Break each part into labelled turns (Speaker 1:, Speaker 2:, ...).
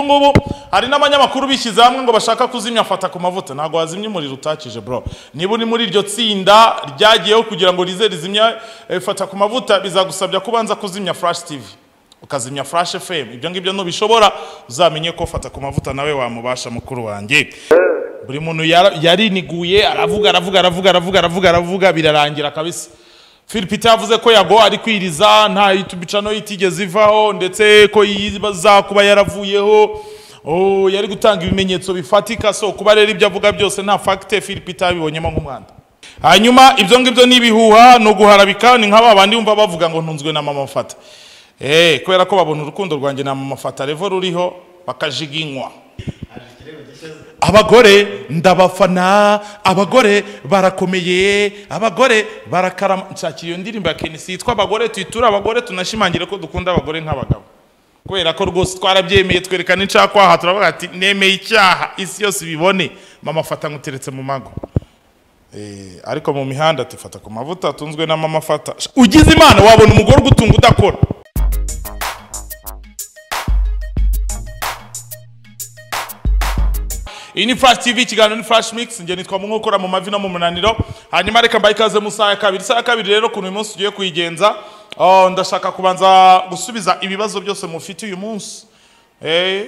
Speaker 1: ubu ngubu hari n'abanyamakuru bishyize hamwe ngo bashaka kuzimya fata ku mavuta ntabwo wazimya umuriro utakije bro niba uri muri iryo tsinda ryagiyeho kugira ngo rize rizimya eh, fata ku mavuta bizagusabya kubanza kuzimya flash tv ukazimya flash fm ibyo ngibyo ntubishobora uzamenye ko fata ku mavuta nawe wamubasha mukuru wanjye buri muntu yara- yariniguye aravuga aravuga aravuga aravuga aravuga aravuga birarangira kabisa philipite yavuze ko yago ari kwiriza nta itubicano itigeze ivaho ndetse ko yibaza kuba yaravuyeho Oh, yari gutanga ibimenyetso bifatika so kuba rero ibyo avuga byose nta fagite philipite yabibonyemo nk'umwanda hanyuma ibyo ngibyo ni ibihuha ni uguharabika ni nka ba bandi bumva bavuga ngo ntunzwe na mama fata Eh, kubera ko babona urukundo rwanjye na mama fata revo ruriho bakajiginywa abagore ndabafana abagore barakomeye abagore barakarama nshakira iyo ndirimbo ya kenisi yitwa abagore tuyiture abagore tunashimangire ko dukunda abagore nk'abagabo kubera ko rwose twarabyemeye twerekana incakwaha turavuga ati nemeye icyaha isi yose ibibone mama fata nkuteretse mu mago Eh, ariko mu mihanda ati fata ku mavuta atunzwe na mama fata ugize imana wabona umugore ugutunga udakora iyi ni flash tv ikiganiro ni flash mix njye nitwa mu nkokora mu mavi no mu munaniro hanyuma reka mbaye ikaze mu saha ya kabiri isaha ya kabiri rero ukuntu uyu munsi tugiye kuyigenza oh, ndashaka kubanza gusubiza ibibazo byose mufite uyu munsi eh.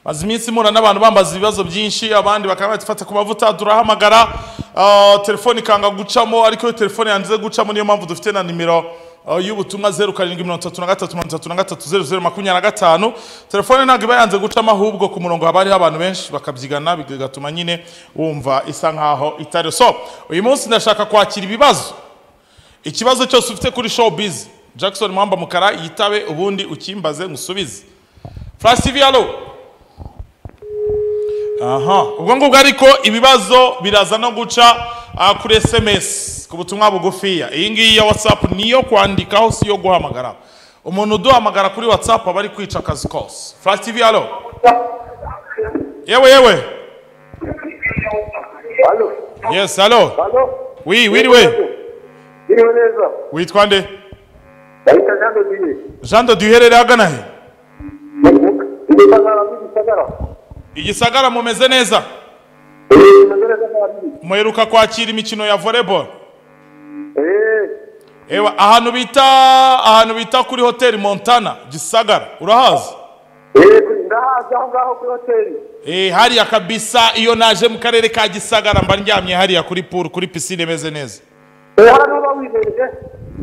Speaker 1: maze iminsi mpura n'abantu bambaza ibibazo byinshi abandi bakaba batifata ku mavuta turahamagara ah, telefone ikanga gucamo ariko iyo telefone yanze gucamo niyo mpamvu dufite na nimero ah, y'ubutumwa zeru karindwi mirongo itatu na gatatu mirongo itatu na gatatu zeru zeru makumyabiri na gatanu telefone ntabwo iba yanze gucamo ahubwo ku murongo haba hariho abantu benshi bakabyigana bigatuma nyine wumva isa nkaho itari so uyu munsi ndashaka kwakira ibibazo ikibazo cyose ufite kuri showbiz jackson mwamba mukara yitabe ubundi ukimbaze ngusubize flash tv halo aha ubwo ngubwo ariko ibibazo biraza no guca ah, kuri sms ku butumwa bugufiya iyi ngiyi ya whatsapp niyo kwandikaho si yo guhamagara umuntu uduhamagara kuri whatsapp aba ari kwica akazi kose flash tv halo yewe yewe
Speaker 2: Halo.
Speaker 1: yes halo
Speaker 2: Halo.
Speaker 1: wi wiriwe
Speaker 2: Biriwe neza.
Speaker 1: witwa nde
Speaker 2: Bahita Jean de Dieu.
Speaker 1: jean de duherereye agana he
Speaker 2: Ndi Sagara, ndi Sagara.
Speaker 1: igisagara mumeze neza
Speaker 2: Eh, Sagara Sagara ndi.
Speaker 1: muheruka kwakira imikino ya volleyball
Speaker 2: Eh,
Speaker 1: ewa ahantu bita ahantu bita kuri hoteli montana gisagara urahazi
Speaker 2: eh, kuri ndahazi aho ngaho kuri hoteli.
Speaker 1: Eh, hariya kabisa iyo naje mu karere ka gisagara mba ndyamye hariya kuri pool kuri pisine imeze neza
Speaker 2: Eh, hano uba wibereye.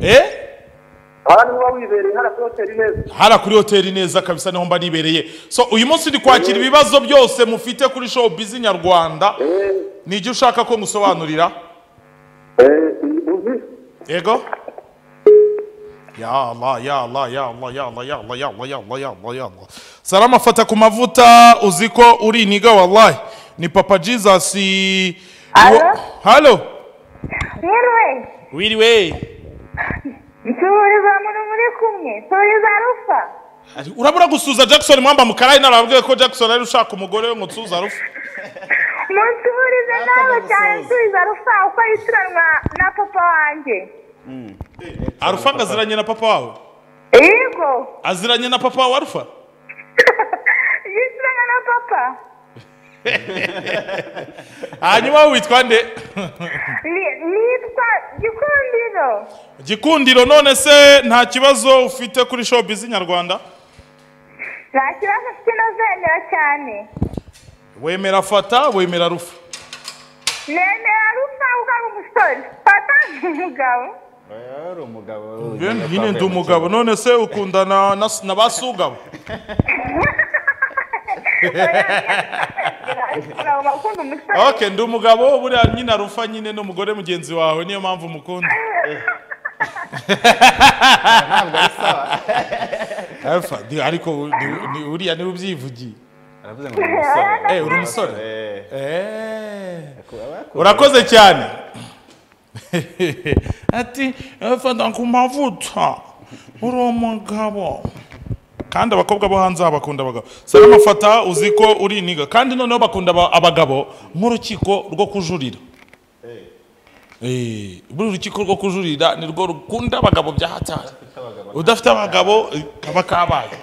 Speaker 1: eh
Speaker 2: Hano uba wibereye, hano kuri hoteli neza.
Speaker 1: hara kuri hoteli neza kabisa niho mba nibereye so uyu munsi ndi kwakira ibibazo byose mufite kuri showbiz nyarwanda
Speaker 2: Eh,
Speaker 1: ni ibyo ushaka ko ngusobanurira
Speaker 2: eh, uzi?
Speaker 1: Ego? Ya Allah, ya Allah, ya Allah, ya Allah, ya Allah, ya Allah, ya Allah, ya Allah, ya Allah. Salama fata ku mavuta uzi ko uriniga wallahi. Ni Papa Jesus. i-
Speaker 3: Alo?
Speaker 1: Wo- Halo.
Speaker 3: yewe
Speaker 1: Wiriwe.
Speaker 3: icururiza muri muri kumwe cururiza rufa
Speaker 1: Ari- Urabura gusuza Jackson mwamba mukarayi narabwiye ko Jackson ari ushaka umugore we ngo nsuza rufu.
Speaker 3: mucururize nawe cyane cururiza rufa uko yitiranwa na papa wanjye
Speaker 1: Arufa ngo aziranye na papa wawe.
Speaker 3: yego
Speaker 1: Aziranye na papa wa Arufa.
Speaker 3: yitiranywa na papa
Speaker 1: Hanyuma wowe witwa nde?
Speaker 3: Ni- nitwa gikundiro
Speaker 1: Gikundiro none se nta kibazo ufite kuri showbiz nyarwanda?
Speaker 3: nta kibazo kinozemera cyane
Speaker 1: Wemera fata, wemera rufu.
Speaker 3: nemera rufa kuko ari umusore papa ni umugabo
Speaker 4: Wari umugabo
Speaker 1: Ben yine ndi umugabo none se ukundana na, na basugabo
Speaker 3: umugabo akunda umusore
Speaker 1: okay ndi umugabo buriya nyina rufa nyine n'umugore mugenzi wawe niyo mpamvu mukunda Alpha di- ariko u- ni- ni- uriya niwe ubyivugiye
Speaker 4: Aravuze ngo ni umusore.
Speaker 1: Eh, uri umusore?
Speaker 4: Eh,
Speaker 1: Eh,
Speaker 4: ku-
Speaker 1: urakoze cyane ati fata ku mavuta uri umugabo kandi abakobwa bo hanze aha bakunda abagabo salama fata uzi ko uriniga kandi noneho bakunda aba- abagabo nk'urukiko rwo kujurira Eh, buri rukiko rwo kujurira ni rwo rukunda abagabo bya hatari udafite abagabo eh, kaba kabaye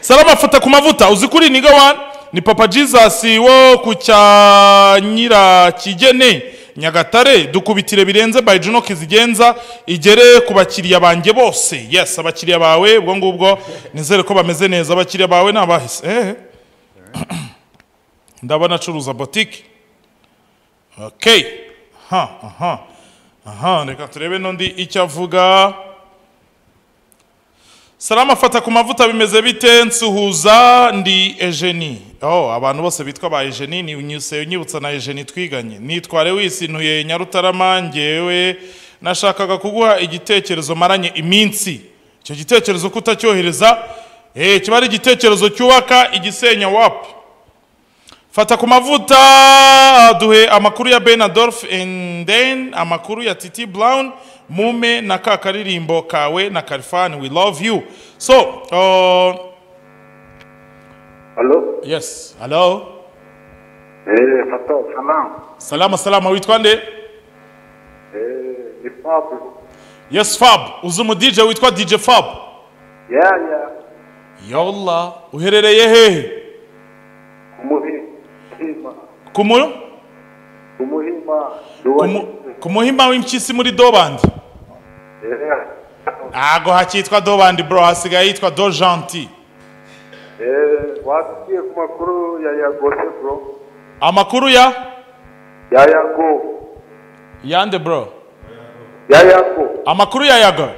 Speaker 1: salama fata ku mavuta uzi kuri niga wani ni papa jesus wo ku cya nyirakigene nyagatare dukubitire birenze by juno kizigenza igere ku bakiriya banjye bose yes abakiriya bawe ubwo ngubwo nizere ko bameze neza abakiriya bawe ni abahise eh. ndabona acuruza botike okay aha aha aha reka turebe n'undi icyo avuga salama fata ku mavuta bimeze bite nsuhuza ndi ejeni oh abantu bose bitwa ba ejeni ni unyise unyibutsa na ejeni twiganye nitware wisintuye nyarutarama ngewe nashakaga kuguha igitekerezo maranye iminsi icyo gitekerezo kutacyohereza eh kiba ari igitekerezo cyubaka igisenya wapi fata ku mavuta duhe amakuru ya ben adolf and then amakuru ya titi brown mume na ka karirimbo kawe na kalifani we love you so uh,
Speaker 2: Hello?
Speaker 1: yes hello
Speaker 2: Eh, Fatou, salam.
Speaker 1: salama salama witwa nde
Speaker 2: Eh, ni Fabio.
Speaker 1: yes fab uzi umu dj witwa dj fab
Speaker 2: Yeah, yeah.
Speaker 1: yolla uherereye hehe
Speaker 2: Umuhima. Umuhima.
Speaker 1: ku mu-
Speaker 2: Umuhima.
Speaker 1: ku mu- ku muhima w'impyisi muri dobandi
Speaker 2: Yeah.
Speaker 1: ntago hakitwa dobandi bro hasigaye yitwa do gentil
Speaker 2: Eh, wasikie ku makuru ya Yago se bro.
Speaker 1: amakuru ya
Speaker 2: Ya Yago.
Speaker 1: yande bro
Speaker 2: Ya Yago.
Speaker 1: amakuru ya yago
Speaker 2: Eh,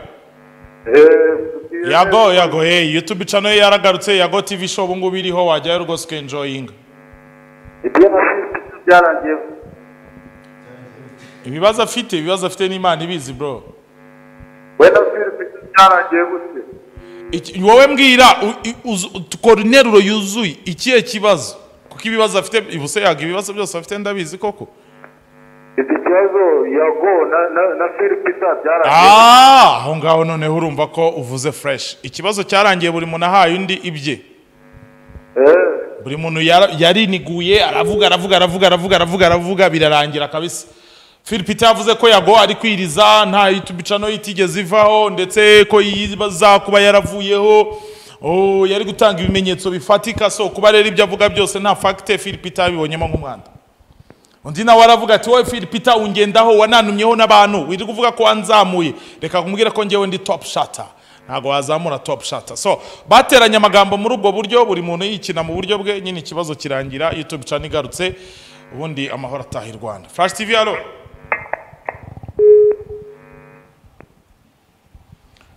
Speaker 2: tusikie-
Speaker 1: yago yago hey youtube channel yaragarutse yago tv show ubu ngubu iriho wajyayo rwose ukenjoyinga
Speaker 2: Ibyo nasize byarangiye.
Speaker 1: ibibazo afite ibibazo afite n'imana ibizi bro
Speaker 2: Wenda Philip byarangiye gute?
Speaker 1: Iki- wowe mbwira u- i- uzu- dukora interuro yuzuye ikihe kibazo kuko ibibazo afite ibuse yaga ibibazo byose afite ndabizi koko
Speaker 2: Iki kibazo Yago na na, na Philip byarangiye.
Speaker 1: Ah, aho ngaho noneho urumva ko uvuze fresh ikibazo cyarangiye buri muntu ahaye undi ibye
Speaker 2: Eh.
Speaker 1: buri muntu yara- yariniguye aravuga aravuga aravuga aravuga aravuga aravuga birarangira kabisa philipite yavuze ko yago ari kwiriza nta yitubicano yitigeze ivaho ndetse ko yibaza kuba yaravuyeho Oh, yari gutanga ibimenyetso bifatika so kuba rero ibyo avuga byose nta fagite philipite yabibonyemo nk'umwanda undi nawe aravuga ati wowe philipite ungendaho wananumyeho n'abantu wiri kuvuga ko wanzamuye reka kumbwira ko ngewe ndi top shata ntabwo wazamura top shata so bateranye amagambo muri ubwo buryo buri muntu yikina mu buryo bwe nyine ikibazo kirangira youtube channel igarutse ubundi amahoro ataha i rwanda flash tv halo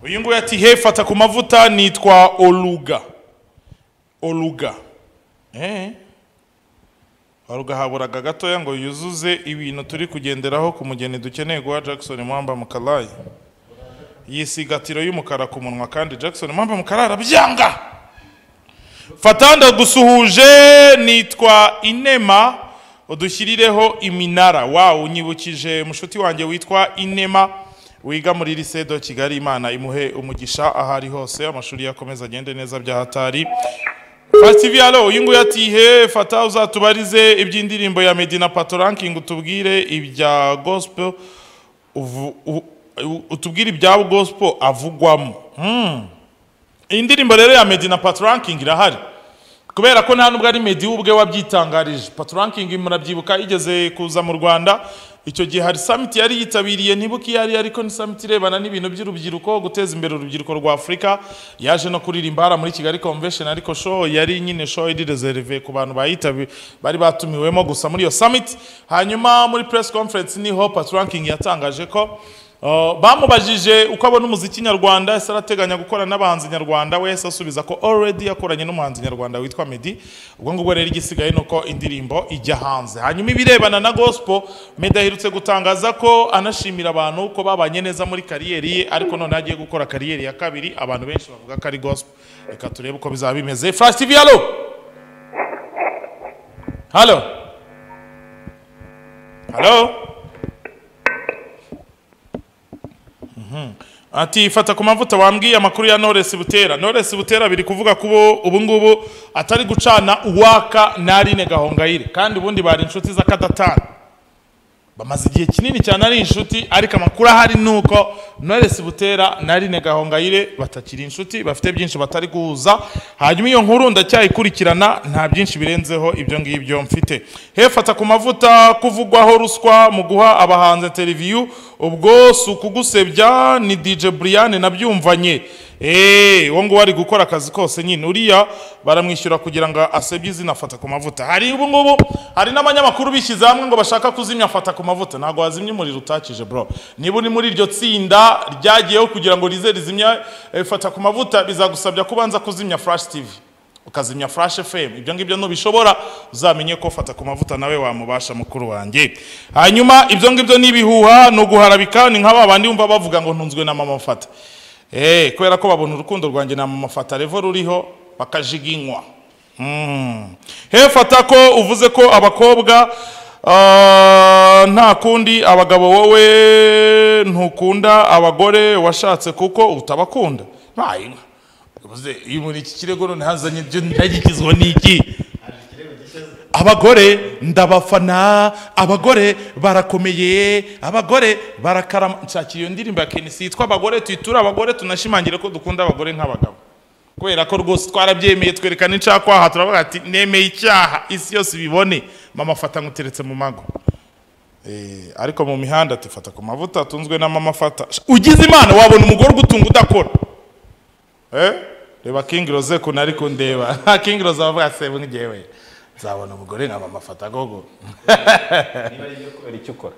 Speaker 1: uyu nguyu ati he fata ku mavuta nitwa oluga oluga eh. warugahaburaga gatoya ngo yuzuze ibintu turi kugenderaho ku mugeni dukeneye guha jackson mwamba mukarayi yisigatiro y'umukara ku munwa kandi jackson mwamba mukarayi arabyanga fata ndagusuhuje nitwa inema udushyirireho iminara wawu unyibukije mushuti wanjye witwa inema wiga muri lisedo kigali imana imuhe umugisha aho ari hose amashuri yakomeza agende neza bya hatari Fast halo uyu nguyu ati he fata uzatubarize iby'indirimbo ya Meddy na Pato Ranking utubwire ibya gospel uvu- u- u- utubwire ibya gospel avugwamo Hmm. iyi ndirimbo rero ya Meddy na Pato Ranking irahari kubera ko nta nubwo ari Meddy we ubwe wabyitangarije Pato Ranking murabyibuka igeze kuza mu Rwanda icyo gihe hari summit yari yitabiriye ntibuke iyo ari yo, ariko ni summit irebana n'ibintu by'urubyiruko guteza imbere urubyiruko rwa afurika yaje no kuririmba hariya muri kigali convention ariko show yari nyine show iri reserve ku bantu bayitabi bari batumiwemo gusa muri iyo summit hanyuma muri press conference niho Pat Ranking yatangaje ko uh, bamubajije uko abona umuziki nyarwanda ese arateganya gukora n'abahanzi nyarwanda we yahise asubiza ko already yakoranye n'umuhanzi nyarwanda witwa Meddy ubwo ngubwo rero igisigaye ni uko indirimbo ijya hanze hanyuma ibirebana na gospel Meddy aherutse gutangaza ko anashimira abantu ko babanye neza muri kariyeri ye ariko none agiye gukora kariyeri ya kabiri abantu benshi bavuga ko ari gospel reka turebe uko bizaba bimeze Flash TV halo halo halo ati fata ku mavuta wambwiye amakuru ya Knowless Butera Knowless Butera biri kuvuga kubo ubu ngubu atari gucana uwaka na Aline Gahongayire kandi ubundi bari inshuti z'akadatana bamaze igihe kinini cyane ari inshuti ariko amakuru ahari ni uko noresi butera na rine gahongayire batakiri inshuti bafite byinshi batari guhuza hanyuma iyo nkuru ndacyayikurikirana nta byinshi birenzeho ibyo ngibyo mfite hefata ku mavuta kuvugwaho ruswa mu guha abahanzi interiviyu ubwo si ukugusebya ni dj brian nabyumvanye eee uwo nguwo ari gukora akazi kose nyine uriya baramwishyura kugira ngo asebye izina afata ku mavuta hari ubu ngubu hari n'abanyamakuru bishyize hamwe ngo bashaka kuzimya afata ku mavuta ntabwo wazimya umuriro utakije bro niba uri muri iryo tsinda ryagiyeho kugira ngo rize rizimya eh, fata ku mavuta bizagusabya kubanza kuzimya flash tv ukazimya flash fm ibyo ngibyo ntubishobora uzamenye ko fata ku mavuta nawe wamubasha mukuru wanjye hanyuma ibyo ngibyo ni ibihuha ni uguharabika ni nka ba bandi bumva bavuga ngo ntunzwe na mama mfata Eh, kubera ko babona urukundo rwanjye na mama fata revo ruriho bakajiginywa Mm. hefata ko uvuze ko abakobwa ah, nta kundi abagabo wowe ntukunda abagore washatse kuko utabakunda nayinka uvuze iyo muri iki kirego none hazanye ibyo ndagikizwa n'iki abagore ndabafana abagore barakomeye abagore barakarama nshakira iyo ndirimbo ya kenisi yitwa abagore tuyiture abagore tunashimangire ko dukunda abagore nk'abagabo kubera ko rwose twarabyemeye twerekana incakwaha turavuga ati nemeye icyaha isi yose ibibone mama afata nkuteretse mu mago Eh, ariko mu mihanda tifata ku mavuta atunzwe na mama afata Sh- ugize imana wabona umugore ugutunga udakora Eh? reba king rose kuntu ari kundeba nta king rose avuga se ngewe nzabona umugore nka mama afata gogo
Speaker 4: niba ari ibyo kubera icyo ukora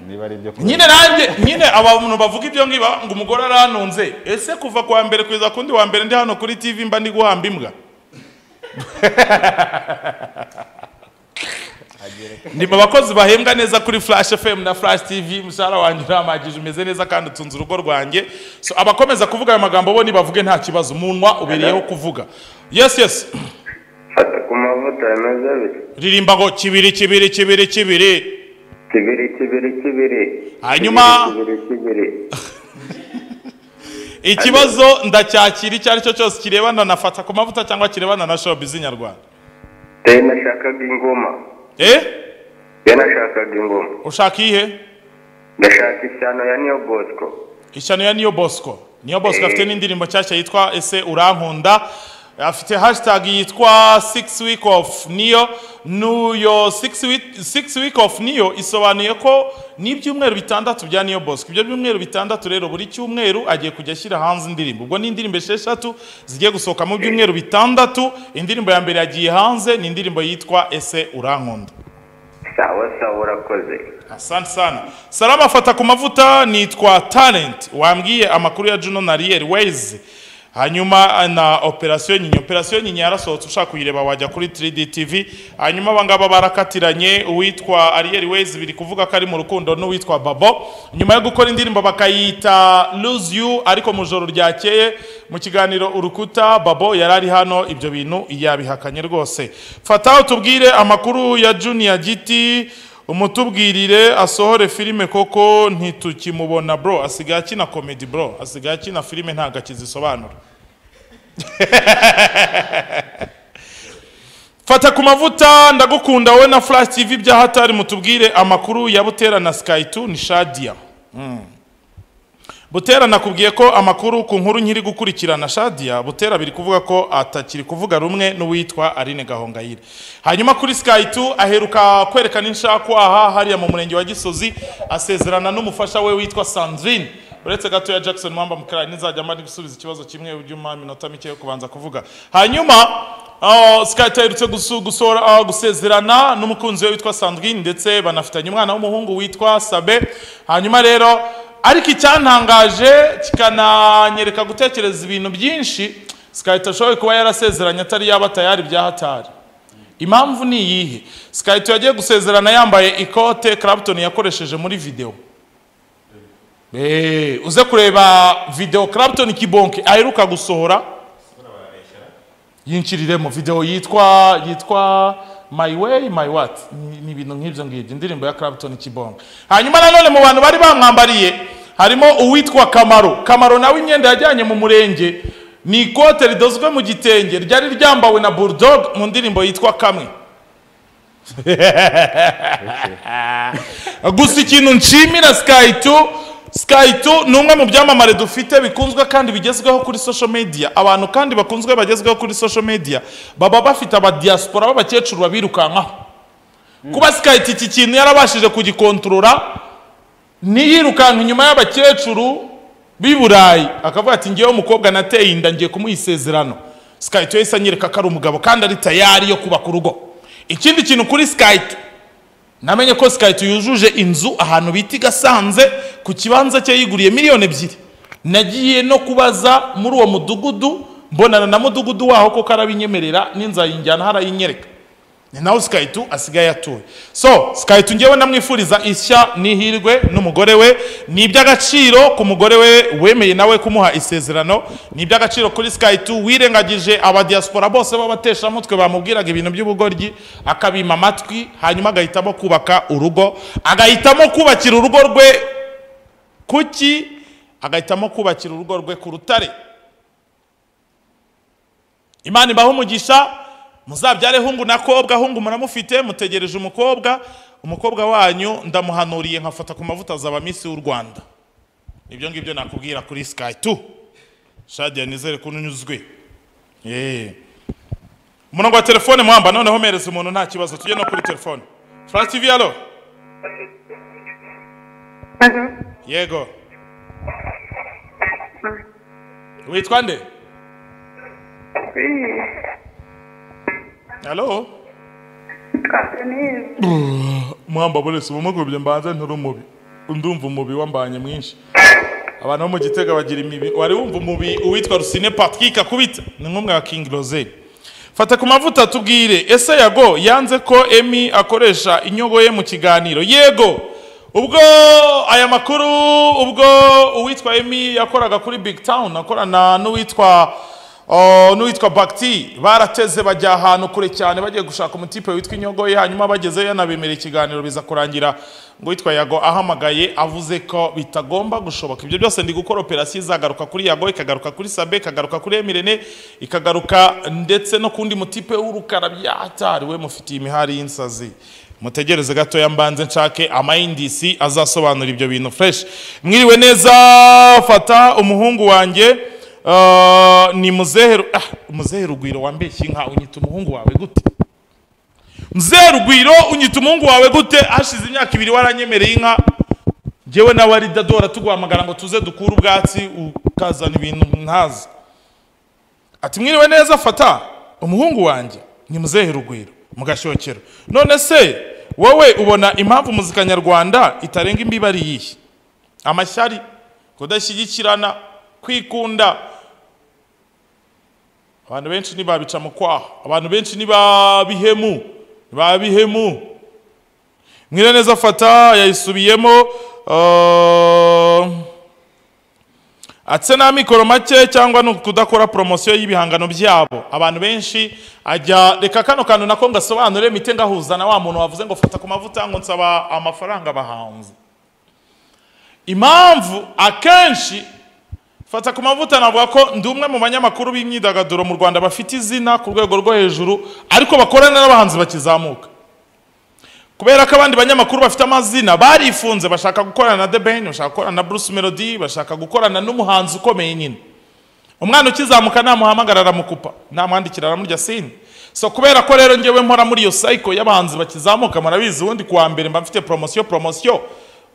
Speaker 4: niba ari ibyo kubera
Speaker 1: nyine nanjye nyine abantu bavuga ibyo ngibi bavuga ngo umugore arantunze ese kuva ku wa mbere kugeza kundi wa mbere ndi hano kuri tv mba ndi guhamba imbwa ni mu bakozi bahembwa neza kuri flash fm na flash tv umushahara wanjye uramagije umeze neza kandi utunze urugo rwanjye so abakomeza kuvuga ayo magambo bo nibavuge nta kibazo umunwa ubereyeho kuvuga yes yes
Speaker 2: fata ku mavuta bimeze bite
Speaker 1: ririmba ngo kibiri kibiri kibiri kibiri
Speaker 2: kibiri kibiri kibiri
Speaker 1: Hanyuma-
Speaker 2: kibiri kibiri
Speaker 1: ikibazo ndacyakira icyo ari cyo cyose kirebana na fata ku mavuta cyangwa kirebana na showbiz nyarwanda
Speaker 2: kibiri nashakaga ingoma
Speaker 1: eh
Speaker 2: ye nashakaga ingoma
Speaker 1: ushaka iyihe
Speaker 2: ndashaka ishyano ya niyo bosco
Speaker 1: ishyano ya niyo bosco niyo bosco
Speaker 2: Eh.
Speaker 1: afite n'indirimbo nshyashya yitwa ese urankunda afite hashtag yitwa six week of niyo nuyo six week, six week of niyo isobanuye ko ni ibyumweru bitandatu bya niyo bosco ibyo byumweru bitandatu rero buri cyumweru agiye kujya ashyira hanze indirimbo ubwo ni indirimbo esheshatu zigiye gusohoka mu byumweru bitandatu indirimbo ya mbere yagiye hanze ni indirimbo yitwa ese urankunda
Speaker 2: sawa sawa urakoze
Speaker 1: asante sana salama afata ku mavuta nitwa talent wambwiye amakuru ya juno na riel ways hanyuma na operasiyo nyinya operasiyo nyinya yarasohotse ushaka kuyireba wajya kuri 3d tv hanyuma abangaba barakatiranye uwitwa ariel ways biri kuvuga ko ari mu rukundo n'uwitwa babo nyuma yo gukora indirimbo bakayita lose you ariko mu joro ryakeye mu kiganiro urukuta babo yari ari hano ibyo bintu yabihakanye rwose fata utubwire amakuru ya junior giti umutubwirire asohore filime koko ntitukimubona bro asigaye akina comedy bro asigaye akina filime ntabwo akizisobanura fata ku mavuta ndagukunda wowe na flash tv byahatari mutubwire amakuru ya butera na sky 2 ni shadia Butera nakubwiye ko amakuru ku nkuru nkiri gukurikirana Shadia Butera biri kuvuga ko atakiri kuvuga rumwe n'uwitwa Aline Gahongayire. Hanyuma kuri Sky 2 aheruka kwerekana inshakwaha hariya mu murenge wa Gisozi asezerana n'umufasha we witwa Sandrine. Uretse gato ya Jackson Mwamba Mukara nizajya mba ndi gusubiza ikibazo kimwe ubyuma minota mike yo kubanza kuvuga. Hanyuma aho sikayiti aherutse gusu- gusora- ah, gusezerana n'umukunzi we witwa sandrine ndetse banafitanye umwana w'umuhungu witwa sabe hanyuma rero ariko icyantangaje kikananyereka gutekereza ibintu byinshi sikayiti ashoboye kuba yarasezeranye atari yaba tayari bya hatari impamvu ni iyihe sikayiti yagiye gusezerana yambaye ikote Clapton yakoresheje muri videwo Eh, uze kureba videwo Clapton kibonke aheruka gusohora yinjiriremo video yitwa yitwa my way my what Ni- ni ibintu nk'ibyo ngibyo indirimbo ya Clapton Kibonga hanyuma nanone mu bantu bari bamwambariye harimo uwitwa Kamaro Kamaro nawe imyenda yajyanye mu murenge ni ikote ridozwe mu gitenge ryari ryambawe na Bulldog mu ndirimbo yitwa Kamwe gusa ikintu nshimira sky tu sky tu ni umwe mu byamamare dufite bikunzwe kandi bigezweho kuri social media abantu kandi bakunzwe bagezweho kuri social media baba bafite abadiyasipora b'abakecuru babirukankaho kuba sky tu iki kintu yarabashije kugikontorora ntiyirukanka inyuma y'abakecuru b'i burayi akavuga ati ngewe umukobwa nateye inda ngiye kumuha isezerano sky tu yahise anyereka ko ari umugabo kandi ari tayari yo kubaka urugo ikindi kintu kuri sky tu namenye ko sikayiti yujuje inzu ahantu bita i gasanze ku kibanza cye yiguriye miliyoni ebyiri nagiye no kubaza muri uwo mudugudu mbonana na mudugudu waho kuko arabinyemerera n'inzayinjyana harayinyereka ni nawe sikayiti asigaye atuye so sikayiti ngewe namwifuriza ishya n'ihirwe n'umugore we ni iby'agaciro ku mugore we wemeye nawe kumuha isezerano ni iby'agaciro kuri sikayiti wirengagije abadiyasipora bose b'abateshamutwe bamubwiraga ibintu by'ubugoryi akabima amatwi hanyuma agahitamo kubaka urugo agahitamo kubakira urugo rwe kuki agahitamo kubakira urugo rwe ku rutare imana ibaho umugisha muzabyare hungu na kobwa hungu muramufite mutegereje umukobwa umukobwa wanyu ndamuhanuriye nkafata ku mavuta azaba minsi y'u rwanda ibyo ngibyo nakubwira kuri sky tu shadiya nizere ko unyuzwe yeee umurongo wa telefone muhamba noneho mereza umuntu nta kibazo tujye no kuri telefone flash tv alo yego witwa nde alo muhamba burese ubumugubye mbanze nturi umubi ndumva umubi wambanye mwinshi abantu bo mu gitega bagira imibi wari wumva umubi uwitwa rusine patrick akubita ni nk'umwe wa king rose fata ku mavuta tubwire ese yago yanze ko emi akoresha inyogo ye mu kiganiro yego ubwo aya makuru ubwo uwitwa emi yakoraga kuri big town akorana n'uwitwa n'uwitwa bagiti barateze bajya ahantu kure cyane bagiye gushaka umutipe witwa inyogoye hanyuma bagezeyo yanabemerera ikiganiro biza kurangira ngo witwa yago ahamagaye avuze ko bitagomba gushoboka ibyo byose ndi gukora operasiyo izagaruka kuri yago ikagaruka kuri sabe ikagaruka kuri emirene ikagaruka ndetse no kundi mutipe w'urukara byatariwe mufitiye imihari y'insazi mutegereze gatoya mbanze nshake amayindisi azasobanura ibyo bintu fureshi mwiriwe neza fata umuhungu wanjye ni muzehe ah muzehe rugwiro wambeshye inka unyita umuhungu wawe gute muzehe rugwiro unyita umuhungu wawe gute hashize imyaka ibiri waranyemereye inka ngewe nawe ari dadora tuguhamagara ngo tuze dukure ubwatsi ukazana ibintu ntazi ati mwiriwe neza fata umuhungu wanjye ni muzehe rugwiro mu gashyokero none se wowe ubona impamvu muzika nyarwanda itarenga imbibi ari iyihe amashyari kudashyigikirana kwikunda abantu benshi ntibabica mu kwaha abantu benshi ntibabihemu ntibabihemu mwire neza fata yayisubiyemo atse n'amikoro make cyangwa ni ukudakora poromosiyo y'ibihangano byabo abantu benshi ajya reka kano kantu nako ngasobanure mite ngahuza na wa muntu wavuze ngo fata ku mavuta ngo nsaba amafaranga abahanzi impamvu akenshi fata ku mavuta navuga ko ndi umwe mu banyamakuru b'imyidagaduro mu rwanda bafite izina ku rwego rwo hejuru ariko bakorana n'abahanzi bakizamuka kubera ko abandi banyamakuru bafite amazina barifunze bashaka gukorana na the ben bashaka gukorana na bruce melody bashaka gukorana n'umuhanzi ukomeye nyine umwana ukizamuka namuhamagara aramukupa namwandikira aramurya sini so kubera ko rero ngewe mpora muri iyo cycle y'abahanzi bakizamuka murabizi ubundi kuwa mbere mba mfite promosiyo promosiyo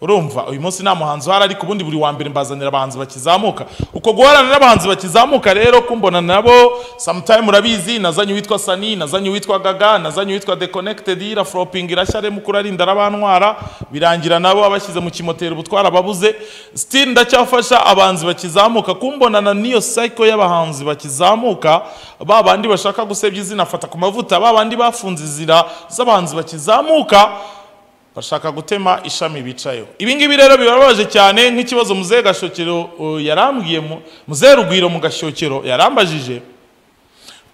Speaker 1: urumva uyu munsi nta muhanzi uhari ariko ubundi buri wa mbere mbazanira abahanzi bakizamuka uko guhorana n'abahanzi bakizamuka rero kumbona nabo sometime murabizi nazanye uwitwa sani nazanye uwitwa gaga nazanye uwitwa deconnected irafroping irashya remu kurarinda arabantwara birangira nabo abashyize mu kimoteri ubutwara babuze still ndacyafasha abahanzi bakizamuka kumbonana n'iyo cycle y'abahanzi bakizamuka ba bandi bashaka gusebya izina afata ku mavuta ba bandi bafunze izira z'abahanzi bakizamuka bashaka gutema ishami bicayeho ibi ngibi rero birababaje cyane nk'ikibazo muzehe gashokero yarambwiye muzehe rugwiro mu gashyokero yarambajije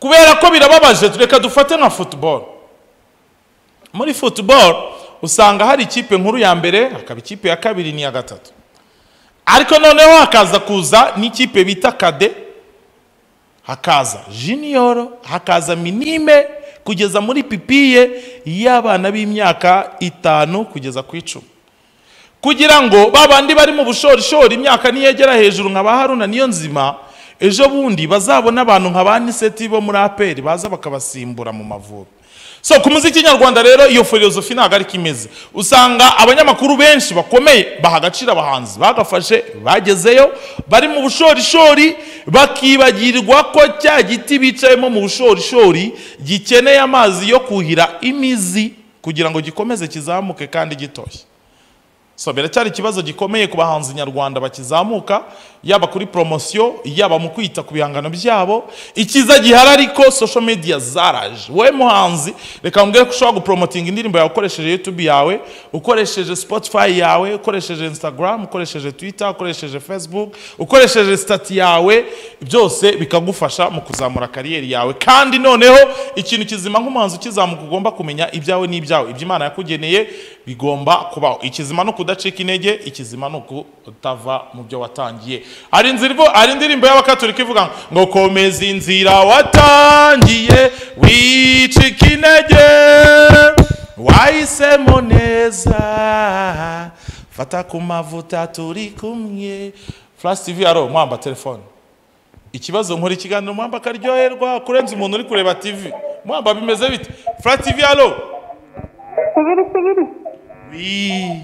Speaker 1: kubera ko birababaje reka dufate nka futuboro muri futuboro usanga hari ikipe nkuru ya mbere hakaba ikipe ya kabiri n'iya gatatu ariko noneho hakaza kuza n'ikipe bita kade hakaza jiniyoro hakaza minime kugeza muri pipiye y'abana b'imyaka itanu kugeza ku icumi kugira ngo ba bandi bari mu bushorishori imyaka niyegera hejuru nka ba haruna niyo nzima ejo bundi bazabona abantu nka ba niseti bo muri aperi baza bakabasimbura mu mavubi so ku muziki nyarwanda rero iyo filozofi ntabwo ariko imeze usanga abanyamakuru benshi bakomeye baha agaciro abahanzi bagafashe bagezeyo bari mu bushorishori bakibagirwa ko cya giti bicayemo mu bushorishori gikeneye amazi yo kuhira imizi kugira ngo gikomeze kizamuke kandi gitoshye so biracyari ikibazo gikomeye ku bahanzi nyarwanda bakizamuka yaba kuri poromosiyo yaba mu kwita ku bihangano byabo ikiza gihari ariko social media zaraje wowe muhanzi reka mbwire ko ushobora guporomotinga indirimbo yawe ukoresheje yutube yawe ukoresheje spotify yawe ukoresheje instagram ukoresheje twitter ukoresheje facebook ukoresheje sitati yawe byose bikagufasha mu kuzamura kariyeri yawe kandi noneho ikintu kizima nk'umuhanzi ukizamuka ugomba kumenya ibyawe n'ibyawe ibyo imana yakugeneye bigomba kubaho ikizima no kudacika intege ikizima ni ukutava mu byo watangiye hari inzira hari indirimbo y'abakaturika ivuga ngo komeza inzira watangiye wicika intege wahisemo neza fata ku mavuta turi kumwe flash tv aro mwamba telefone ikibazo nkora ikiganiro mwamba akaryoherwa kurenza umuntu uri kureba tv mwamba bimeze bite flash tv aro
Speaker 3: Subiri, subiri.
Speaker 1: Wii.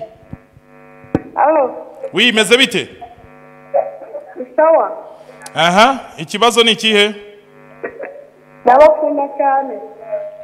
Speaker 3: Alo,
Speaker 1: Wii imeze bite
Speaker 3: sawa.
Speaker 1: aha ikibazo ni ikihe
Speaker 3: Ndabakunda cyane.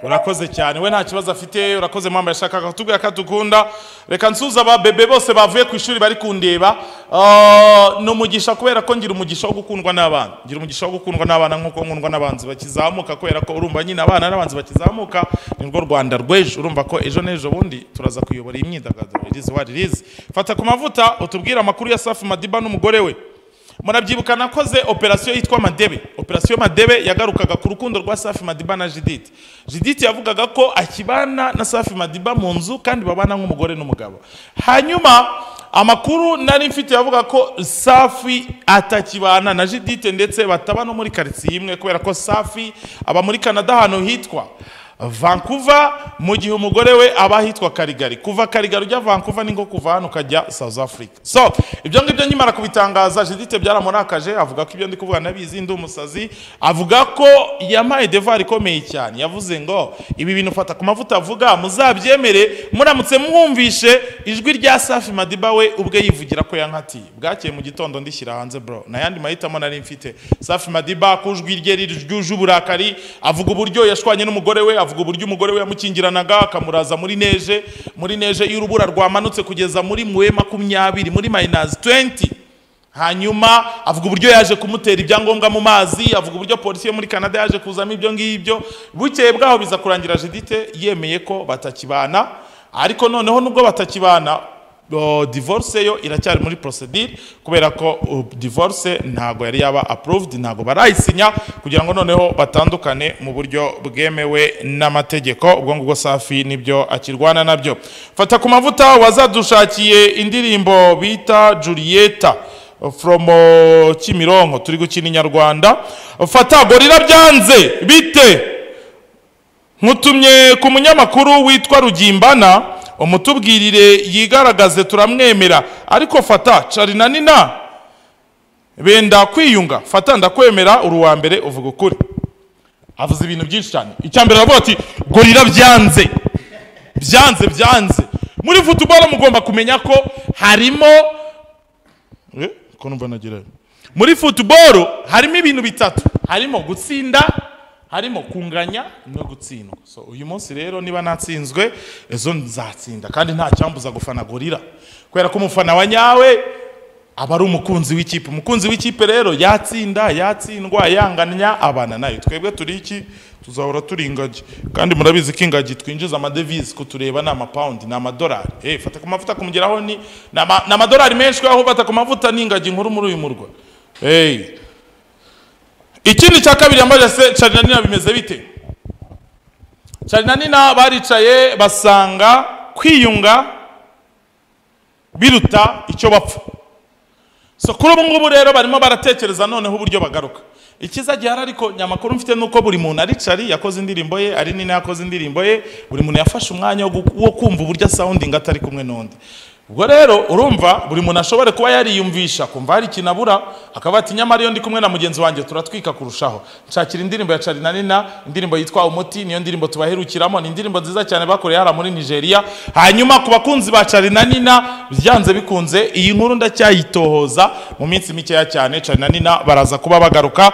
Speaker 1: urakoze cyane we nta kibazo afite urakoze mwamba yashakaga kutubwira ko adukunda reka nsuza ababebe bose bavuye ku ishuri bari kundeba Ah, ni umugisha kubera ko ngira umugisha wo gukundwa n'abana ngira umugisha wo gukundwa n'abana nk'uko nkundwa n'abanzi bakizamuka kubera ko urumva nyine abana n'abanzi bakizamuka ni rwo rwanda rw'ejo urumva ko ejo n'ejo bundi turaza kuyobora iyi myidagaduro irizi wari irizi fata ku mavuta utubwire amakuru ya safi madiba n'umugore we murabyibuka nakoze operasiyo yitwa madebe operasiyo madebe yagarukaga ku rukundo rwa safi madiba na jidite jidite yavugaga ko akibana na safi madiba mu nzu kandi babana nk'umugore n'umugabo hanyuma amakuru nari mfite yavuga ko safi atakibana na jidite ndetse bataba no muri karitsiye imwe kubera ko safi aba muri canada ahantu hitwa Vancouver mu gihe umugore we aba ahitwa Karigari kuva Karigari ujya Vancouver ni nko kuva hano ukajya South Africa so ibyo ngibyo nkimara kubitangaza Judith byaramurakaje avuga ko ibyo ndi kuvuga nabizi ndi umusazi avuga ko yampaye devari ikomeye cyane yavuze ngo ibi bintu fata ku mavuta avuga muzabyemere muramutse mwumvishe ijwi rya Safi Madiba we ubwe yivugira ko yankatiye bwakeye mu gitondo ndishyira hanze bro n'ayandi mahitamo nari mfite Safi Madiba ku ijwi rye ryuje uburakari avuga uburyo yashwanye n'umugore we avuga uburyo umugore we yamukingiranaga akamuraza muri neje muri neje iyo urubura rwamanutse kugeza muri muwe makumyabiri muri mayinazi 20 hanyuma avuga uburyo yaje kumutera ibyangombwa mu mazi avuga uburyo polisi yo muri canada yaje kuzamo ibyo ngibyo bukeye bwaho biza kurangira judite yemeye ko batakibana ariko noneho nubwo batakibana o, divorce yo iracyari muri procedure kubera ko o, divorce ntago yari yaba approved ntago barayisinya kugira ngo noneho batandukane mu buryo bwemewe n'amategeko ubwo ngubwo safi nibyo akirwana nabyo fata ku mavuta wazadushakiye indirimbo bita Julieta from o, Kimironko turi gukina inyarwanda fata gorira byanze bite nkutumye ku munyamakuru witwa rugimbana umutubwirire yigaragaze turamwemera ariko fata cari na nina benda kwiyunga fata ndakwemera uri uwa mbere uvuga ukuri avuze ibintu byinshi cyane icya mbere aravuga ati gorira byanze byanze byanze muri futuboro mugomba kumenya ko harimo Eh, ko numva nagerayo muri futuboro harimo ibintu bitatu harimo gutsinda harimo kunganya no gutsindwa so uyu munsi rero niba natsinzwe ejo nzatsinda kandi nta cyambuza gufana gorira kubera ko umufana wa nyawe aba ari umukunzi w'ikipe umukunzi w'ikipe rero yatsinda yatsindwa yanganya abana nayo twebwe turi iki tuzahora turi ingagi kandi murabizi ko ingagi twinjiza amadevize kutureba ni amapawundi ni amadolari eh fata ku mavuta kumugeraho ni ni ama- ni amadolari menshi kubera ko fata ku mavuta ni ingagi nkuru muri uyu murwa eh ikindi cya kabiri yambaje se carinanina bimeze bite carinanina baricaye basanga kwiyunga biruta icyo bapfa so kuri ubu ngubu rero barimo baratekereza noneho uburyo bagaruka ikiza gihari ariko nyamakuru mfite ni uko buri muntu aricari yakoze indirimbo ye ari nini yakoze indirimbo ye buri muntu yafashe umwanya wo gu- wo kumva uburyo sounding atari kumwe n'undi ubwo rero urumva buri muntu ashobora kuba yariyumvisha kumva hari ikintu abura akaba ati nyamara iyo ndi kumwe na mugenzi wanjye turatwika kurushaho nshakira indirimbo ya cari na nina indirimbo yitwa umuti niyo ndirimbo tubaherukiramo ni indirimbo nziza cyane bakoreye hariya muri nigeria hanyuma ku bakunzi ba cari na nina byanze bikunze iyi nkuru ndacyayitohoza mu minsi mikeya cyane cari na nina baraza kuba bagaruka